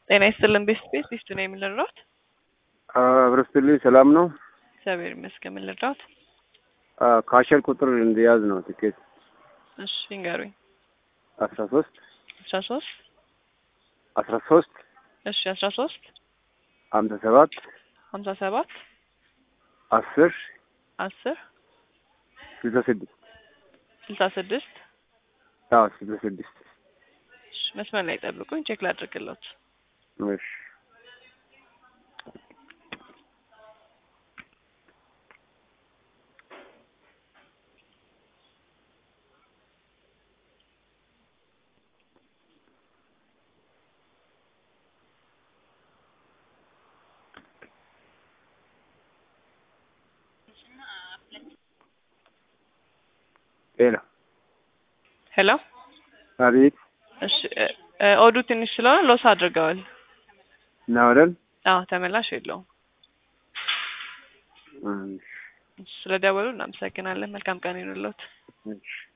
ጤና ይስጥልን ቤስት ቤት ቢስቱ ነው የምንልራት። አብረስትልኝ ሰላም ነው። እግዚአብሔር ይመስገን። የምንልራት ካሸር ቁጥር እንዲያዝ ነው ትኬት እሺ ይንገሩኝ። አስራ ሶስት አስራ ሶስት አስራ ሶስት እሺ አስራ ሶስት ሀምሳ ሰባት ሀምሳ ሰባት አስር አስር ስልሳ ስድስት ስልሳ ስድስት አዎ ስልሳ ስድስት እሺ መስመር ላይ ጠብቁኝ፣ ቼክ ላድርግለት። እሺ ጤና ሄሎ አቤት እሺ እ- እ- ኦዱ ትንሽ ስለሆነ ሎስ አድርገዋል። ናውደን አዎ ተመላሽ የለውም። ስለደወሉ እናመሰግናለን። መልካም ቀን ይሁንልዎት። እሺ